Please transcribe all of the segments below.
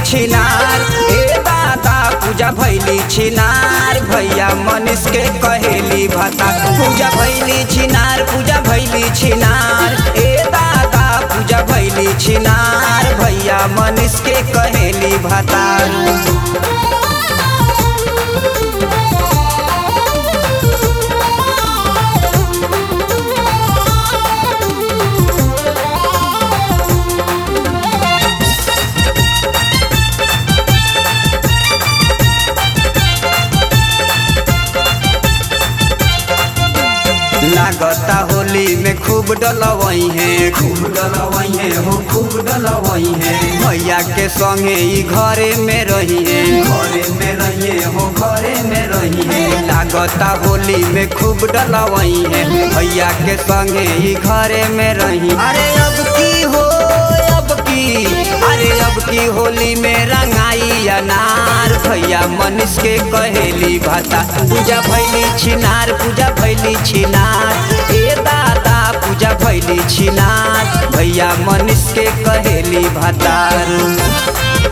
छिनार ए दादा पूजा भैली छिनार भैया मनीष के कहेली भाता पूजा भैली छिनार पूजा भैली छिनार ए दादा पूजा भैली छिनार भैया मनीष के कहेली भाता लागता होली में खूब डलवई है खूब डलवई है हो खूब डलवई है भैया के संगे ई घरे में रही है घरे में रहिए हो घरे में रही है लागता होली में खूब डलवई है भैया के संगे ई घरे में रही अरे अब की हो अब की अरे अब की होली में रंगाई अनार भैया मनीष के कहेली भाता पूजा भैली छिनार पूजा भैली छिनार ए दादा पूजा भैली छिनार भैया मनीष के कहेली भातार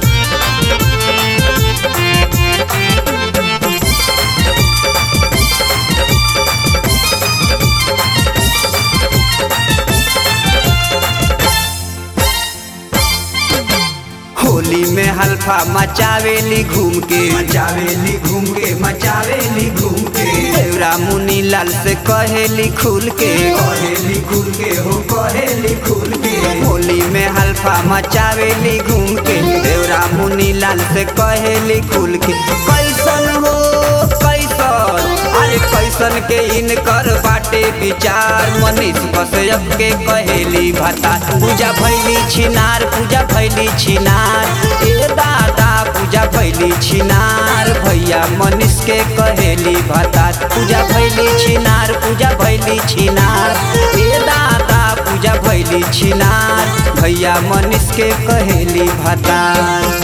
होली में हल्फा मचावेली घूम के मचावेली घूम के मचावेली घूम के देवरा मुनी लाल से कहेली खुल के कहेली खुल के हो कहेली खुल के होली में हल्फा मचावेली घूम के देवरा मुनी लाल से कहेली खुल के कैसन हो कैसन अरे कैसन के इनकर बाटे विचार मनीष कश्यप के कहेली भाता पूजा भैली छिनार पूजा भैली छिनार ए दादा पूजा भैली छिनार भैया मनीष के कहेली भाता पूजा भैली छिनार पूजा भैली छिनार ए दादा पूजा भैली छिनार भैया मनीष के कहेली भाता